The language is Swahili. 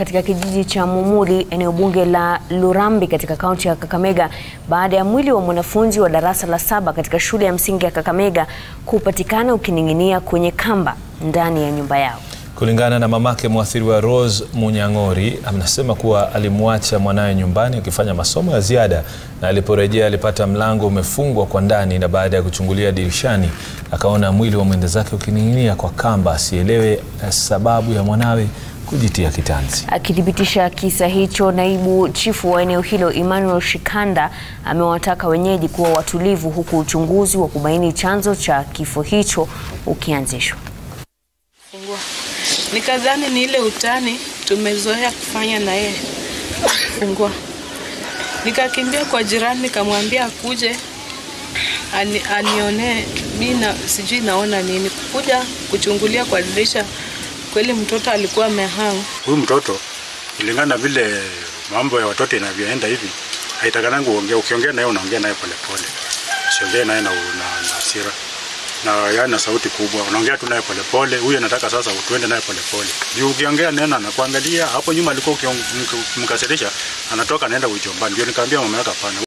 katika kijiji cha Mumuli eneo bunge la Lurambi katika kaunti ya Kakamega baada ya mwili wa mwanafunzi wa darasa la saba katika shule ya msingi ya Kakamega kupatikana ukining'inia kwenye kamba ndani ya nyumba yao. Kulingana na mamake mwathiriwa Rose Munyang'ori, anasema kuwa alimwacha mwanawe nyumbani akifanya masomo ya ziada na aliporejea alipata mlango umefungwa kwa ndani, na baada ya kuchungulia dirishani akaona mwili wa mwenda zake ukining'inia kwa kamba. Asielewe sababu ya mwanawe kujitia kitanzi. Akithibitisha kisa hicho, naibu chifu wa eneo hilo Emmanuel Shikanda amewataka wenyeji kuwa watulivu, huku uchunguzi wa kubaini chanzo cha kifo hicho ukianzishwa. Nikadhani ni ile utani tumezoea kufanya na yeye fungua. Nikakimbia kwa jirani nikamwambia akuje ani, anionee mi na sijui naona nini, kuja kuchungulia kwa dirisha, kweli mtoto alikuwa amehang. Huyu mtoto kulingana vile mambo ya watoto inavyoenda hivi, haitakanangi uongea. Ukiongea naye unaongea naye polepole, usiongee naye na, na, na hasira na yani na sauti kubwa, unaongea tu naye polepole. Huyu anataka sasa utuende naye polepole, juu ukiongea neno anakuangalia. Hapo nyuma alikuwa ukimkasirisha, anatoka anaenda ujombani. Ndio nikamwambia mama yake hapana.